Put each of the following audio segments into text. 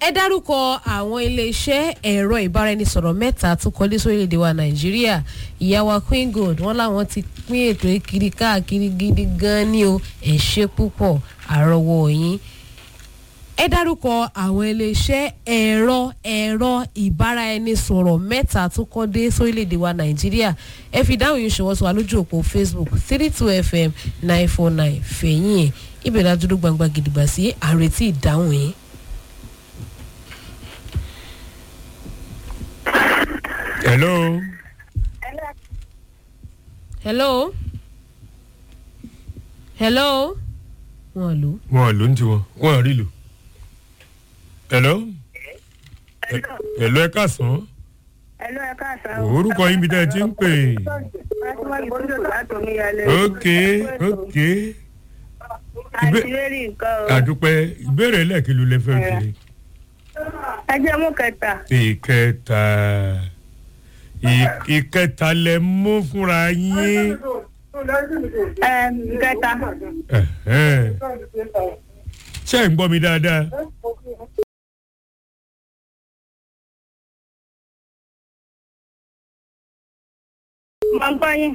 ẹ dárúkọ àwọn iléeṣẹ́ ẹ̀rọ ìbáraẹnisọ̀rọ̀ mẹ́ta tó kọlé sórílẹ̀‐èdè wa nàìjíríà ìyàwó queen gold wọn làwọn ti pín ètò ìkiri káàkiri gidi gan ni o ẹ ṣe púpọ̀ àrọwọ yín ẹ dárúkọ àwọn iléeṣẹ́ ẹ̀rọ ẹ̀rọ ìbáraẹnisọ̀rọ̀ mẹ́ta tó kọ́ dé sórílẹ̀‐èdè wa nàìjíríà ẹ fi dáhùn yìí ṣọwọ́ sọ wa lójú òpó facebook three two fm nine four nine fẹ̀yìn ẹ̀ ibẹ̀ ládùúgbò gbangba gidigba sí àrètí ìdáhùn yìí. hello. hello hello wọn lò ó. wọn ló ń tiwọn wọn rí lò. hello. hello ẹ káàsán. Ẹ̀lú ẹ káàsán. orúkọ yín bí tẹ́ ẹ ti ń pè. Fátímọ́ Ìbúdó láti Omíyalé. ok ok. Àti lérí nǹkan o. àdúpẹ́ ìbéèrè lẹ́ẹ̀kí ló lè fẹ́ fi. Ẹ jẹ́ mú kẹta. ìkẹta ì- ìkẹta lẹ mú fúnra yín. Ẹ kẹta. Ẹ̀hẹ́n. ṣé ẹ̀ ń gbọ́ mi dáadáa. Mo ń gbọ́ yín.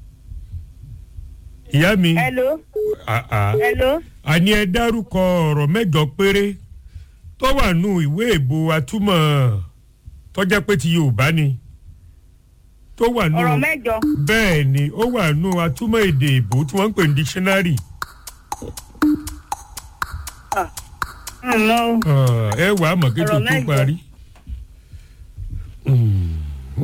ìyá mi. Ẹ̀lú. Ah, ah. Ẹ̀lú. àní ẹ dárúkọ ọ̀rọ̀ mẹ́jọ péré tó wà nù ìwé ìbò atúmọ̀ tọ́jẹ́ pé ti yorùbá ni tó wà nù Ọ̀rọ̀ mẹ́jọ. bẹ́ẹ̀ ni ó wà nù atúmọ̀ èdè ìbò tí wọ́n ń pè ní dictionary Ǹmọ́ o. Ah, ẹ wà á mọ̀ kí tó Ọ̀rọ̀ tó mẹ́jọ. parí